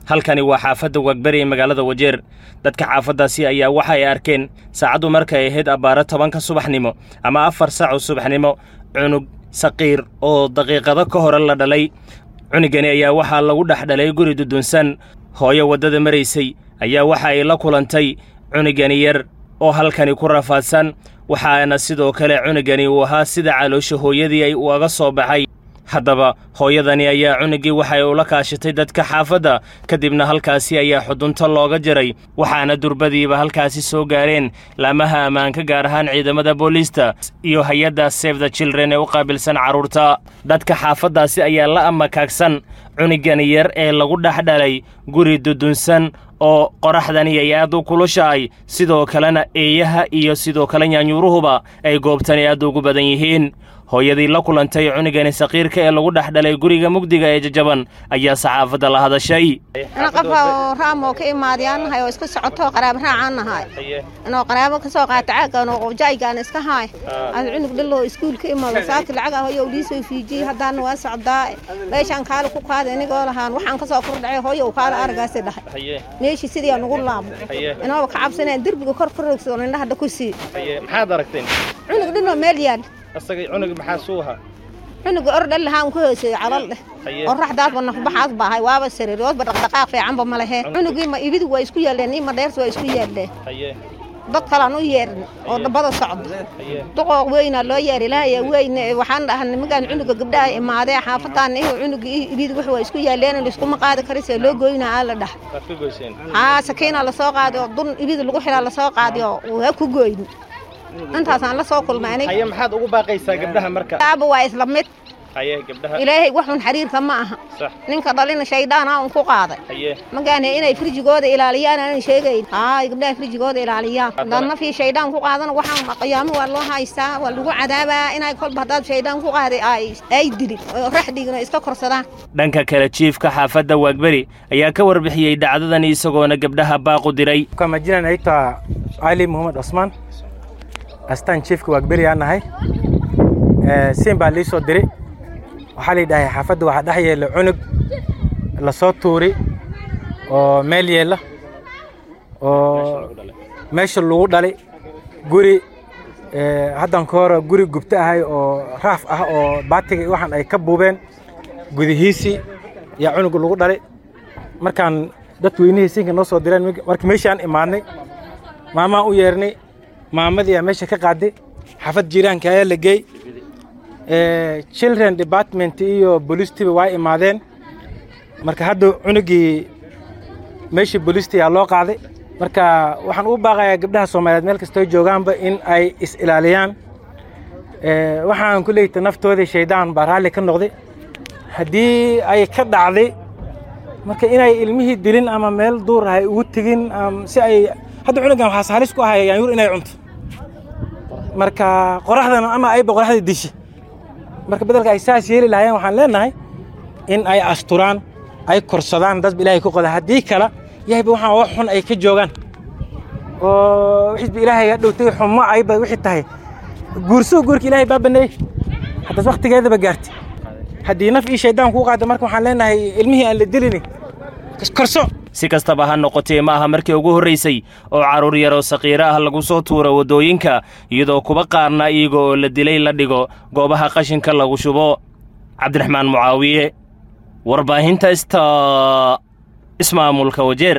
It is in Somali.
halkani waa xaafadda wagberi ee magaalada wajeer dadka xaafaddaasi ayaa waxa ay arkeen saacaddu markay ahayd abbaaro tobanka subaxnimo ama afar saaco subaxnimo cunug saqiir oo daqiiqado ka hore la dhalay cunugani ayaa waxaa lagu dhex dhalay guri dudunsan hooyo waddada maraysay ayaa waxa ay la kulantay cunugani yar oo halkani ku rafaadsan waxaana sidoo kale cunugani uu ahaa sida caloosha hooyadii ay uga soo baxay haddaba hooyadani ayaa cunuggii waxay ula kaashatay dadka xaafadda kadibna halkaasi ayaa xudunto looga jiray waxaana durbadiiba halkaasi soo gaareen laamaha ammaanka gaar ahaan ciidamada booliista iyo hay-adda save the children ee u qaabilsan carruurta dadka xaafaddaasi ayaa la amakaagsan cunugani yar ee lagu dhex dhalay guri dudunsan oo qoraxdani ay aad u kulushahay sidoo kalena eeyaha iyo sidoo kale nyaanyuuruhuba ay goobtani aad ugu badan yihiin hooyadii la kulantay cunugani saqiirka ee lagu dhex dhalay guriga mugdiga ee jajaban ayaa saxaafadda la hadashay ana qafa raamoo ka imaadayaan nahay oo iska socoto qaraabo raacaan nahay inoo qaraabo ka soo qaata caagan oo jaygaan iska haay ad cunug dhalo iskuul ka imaado saaki lacag ah hooyo liisoo fiijiyey haddaana waa socdaa meeshaan kaale ku qaada inigoo lahaan waxaan ka soo kordhacay hooyo kaale aragaasi dhahay meeshii sidii nugu laabo inooba ka cabsaneen derbiga kor ka roogso indhahadha ku sii maxaad aragteen cunug dhinoo meel yaal asagay cunug maxaa suu ahaa cunuga ordhal lahaan ku hooseeyo calal dheh qoraxdaasba nafbaxaas baahay waaba sariir oosba dhaqdhaqaaq fiicanba ma lehe cunugii ma ibidu waa isku yaalleen ima dheersi waa isku yaalleen dad kalaan u yeerin oo dhabbada socda duqooq weynaa loo yeer ilaahaya weyne waxaan dhahaa nimankaan cunuga gabdhaha imaadee xaafadaan ihu cunuga ibidu wax waa isku yaalleen laiskuma qaadi karisee loo goynaa aa la dhaha haa sakiinaa lasoo qaadi oo dun ibidu lagu xilaa lasoo qaadi oo waa ku goyni intaasaan la soo kulmaanay haye maxaad ugu baaqaysaa gabdhaha marka aaba waa isla mid haye gabdhaha ilaahay waxun xiriirka ma aha sax ninka dhalina shayddaana un ku qaaday haye magaane inay firjigooda ilaaliyaan aanan sheegayn haay gabdhaha firjigooda ilaaliyaan haddaad nafii shaydaan ku qaadana waxaan qiyaamo waa loo haystaa waa lagu cadaabaa inay kolba haddaad shaydaan ku qaaday ay ay dilin oo raxdigina iska korsadaan dhanka kale jiifka xaafadda waagberi ayaa ka warbixiyey dhacdadani isagoona gabdhaha baaqu diray Kwa majina naitwa Ali Muhammad Osman, astaan chiefka Wagberi aan nahay. Ee siin baa lii soo diray. Waxaa la yidhahay xaafadda waxaa dhex yeela cunug la soo tuuri oo meel yeela oo meesha lagu dhalay guri ee haddan ka hore guri gubta ahay oo raaf ah oo baatiga iyo waxaan ay ka buubeen gudihiisii yaa cunug lagu dhalay markaan dad weynihii siinka noo soo direen markii meeshaan imaadnay maamaan u yeernay maamadii aa meesha ka qaaday xaafad jiiraanka ayaa la geey children department iyo boolistiba waa imaadeen marka hadda cunugii meeshii boolisti yaa loo qaaday marka waxaan ugu baaqayaa gabdhaha soomaaliyeed meel kastoo joogaanba in ay is ilaaliyaan waxaan ku leeyta naftoodii shaydaan baa raalli ka noqday haddii ay ka dhacday marka inay ilmihii dilin ama meel duur ah ay ugu tegin si ay hadda cunugan waxaa saalis ku ahay yaanyuur inay cunto marka qoraxdana ama ayba qoraxda disha marka bedelka ay saas yeeli lahaayeen waxaan leenahay in ay asturaan ay korsadaan dadba ilaahay ku qoda haddii kale yahayba waxaan wax xun ay ka joogaan oo wixisba ilaahay ga dhowtay xumo ayba wixii tahay guurso guurka ilaahay baa baneeyey haddaas waktigeedaba gaartay haddii naf ii shaydaan kuu qaada marka waxaan leenahay ilmihii aan la dilini korso si kastaba ha noqotee ma aha markii ugu horraysay oo carruur yaroo saqiiro ah lagu soo tuuro waddooyinka iyadoo kuba qaarna iyaga oo la dilay la dhigo goobaha qashinka lagu shubo cabdiraxmaan mucaawiye warbaahinta ista ismaamulka wajeer